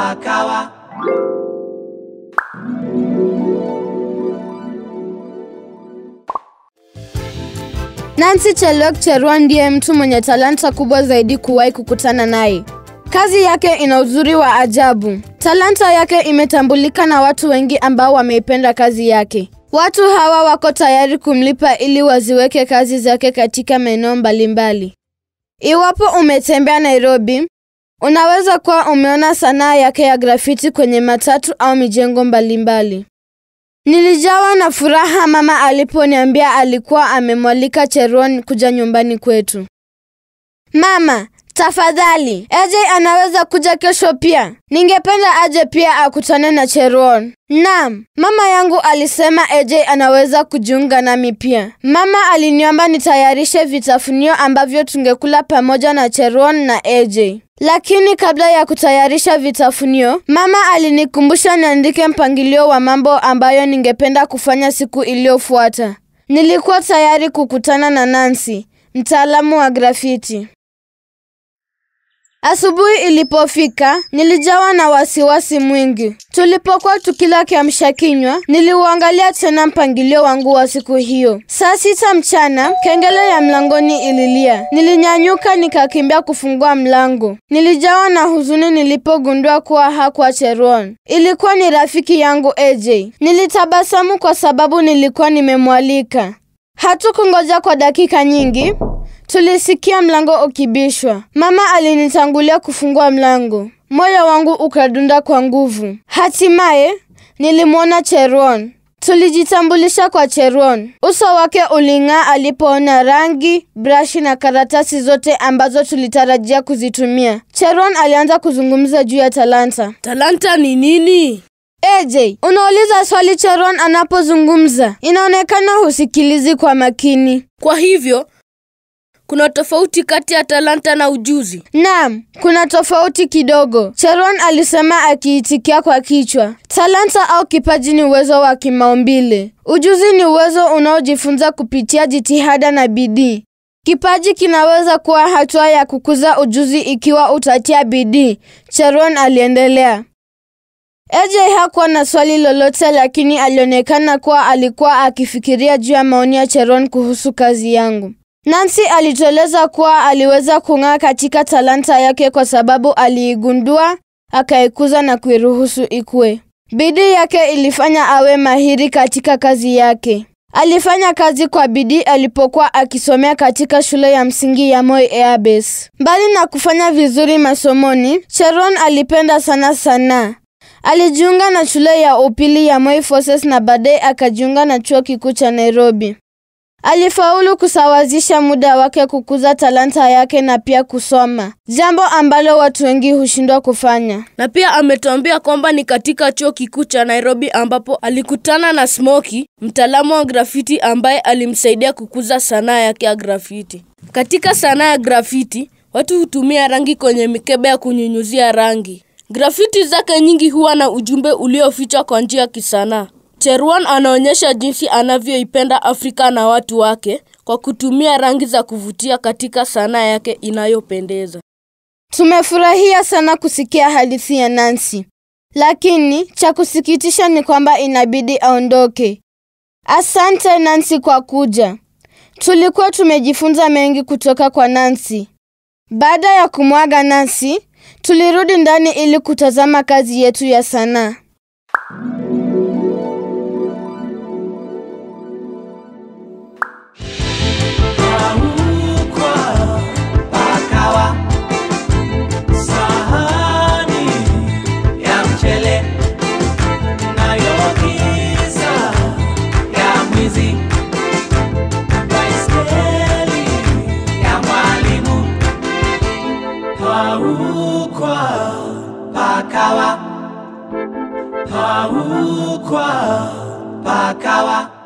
pakawa Nancy Chelok Cherwa ndiye mtu mwenye talanta kubwa zaidi kuwahi kukutana naye. Kazi yake ina uzuri wa ajabu. Talanta yake imetambulika na watu wengi ambao wameipenda kazi yake. Watu hawa wako tayari kumlipa ili waziweke kazi zake katika maeneo mbalimbali. Iwapo umetembea Nairobi, unaweza kuwa umeona sanaa yake ya grafiti kwenye matatu au mijengo mbalimbali. Nilijawa na furaha mama aliponiambia alikuwa amemwalika Cheron kuja nyumbani kwetu. Mama, tafadhali, AJ anaweza kuja kesho pia. Ningependa aje pia akutane na Cheron. Naam, mama yangu alisema AJ anaweza kujiunga nami pia. Mama aliniomba nitayarishe vitafunio ambavyo tungekula pamoja na Cheron na AJ. Lakini kabla ya kutayarisha vitafunio, mama alinikumbusha niandike mpangilio wa mambo ambayo ningependa kufanya siku iliyofuata. Nilikuwa tayari kukutana na Nancy, mtaalamu wa grafiti. Asubuhi ilipofika, nilijawa na wasiwasi mwingi. Tulipokuwa tukila kiamsha kinywa, niliuangalia tena mpangilio wangu wa siku hiyo. Saa sita mchana, kengele ya mlangoni ililia. Nilinyanyuka nikakimbia kufungua mlango. Nilijawa na huzuni nilipogundua kuwa hakuwa Cheron. Ilikuwa ni rafiki yangu AJ. Nilitabasamu kwa sababu nilikuwa nimemwalika. Hatukungoja kwa dakika nyingi, Tulisikia mlango ukibishwa. Mama alinitangulia kufungua mlango. Moyo wangu ukadunda kwa nguvu. Hatimaye nilimwona Cheron. Tulijitambulisha kwa Cheron. Uso wake uling'aa alipoona rangi, brashi na karatasi zote ambazo tulitarajia kuzitumia. Cheron alianza kuzungumza juu ya talanta. Talanta ni nini? AJ, unauliza swali Cheron anapozungumza. Inaonekana husikilizi kwa makini. Kwa hivyo kuna tofauti kati ya talanta na ujuzi. Naam, kuna tofauti kidogo. Cheron alisema akiitikia kwa kichwa. Talanta au kipaji ni uwezo wa kimaumbile. Ujuzi ni uwezo unaojifunza kupitia jitihada na bidii. Kipaji kinaweza kuwa hatua ya kukuza ujuzi ikiwa utatia bidii, Cheron aliendelea. AJ hakuwa na swali lolote, lakini alionekana kuwa alikuwa akifikiria juu ya maoni ya Cheron kuhusu kazi yangu. Nancy alitueleza kuwa aliweza kung'aa katika talanta yake kwa sababu aliigundua, akaikuza na kuiruhusu ikue. Bidii yake ilifanya awe mahiri katika kazi yake. Alifanya kazi kwa bidii alipokuwa akisomea katika shule ya msingi ya Moi Air Base. Mbali na kufanya vizuri masomoni, Cheron alipenda sana sanaa. Alijiunga na shule ya upili ya Moi Forces na baadaye akajiunga na chuo kikuu cha Nairobi. Alifaulu kusawazisha muda wake kukuza talanta yake na pia kusoma, jambo ambalo watu wengi hushindwa kufanya. Na pia ametuambia kwamba ni katika chuo kikuu cha Nairobi ambapo alikutana na Smoky, mtaalamu wa grafiti ambaye alimsaidia kukuza sanaa yake ya grafiti. Katika sanaa ya grafiti, watu hutumia rangi kwenye mikebe ya kunyunyuzia rangi. Grafiti zake nyingi huwa na ujumbe uliofichwa kwa njia ya kisanaa. Cherwan anaonyesha jinsi anavyoipenda Afrika na watu wake kwa kutumia rangi za kuvutia katika sanaa yake inayopendeza. Tumefurahia sana kusikia hadithi ya Nancy, lakini cha kusikitisha ni kwamba inabidi aondoke. Asante Nancy kwa kuja. Tulikuwa tumejifunza mengi kutoka kwa Nancy. Baada ya kumwaga Nancy, tulirudi ndani ili kutazama kazi yetu ya sanaa. paukwa pakawa sahani ya mchele nayo giza ya mwizi baiskeli ya mwalimu paukwa pakawa paukwa pakawa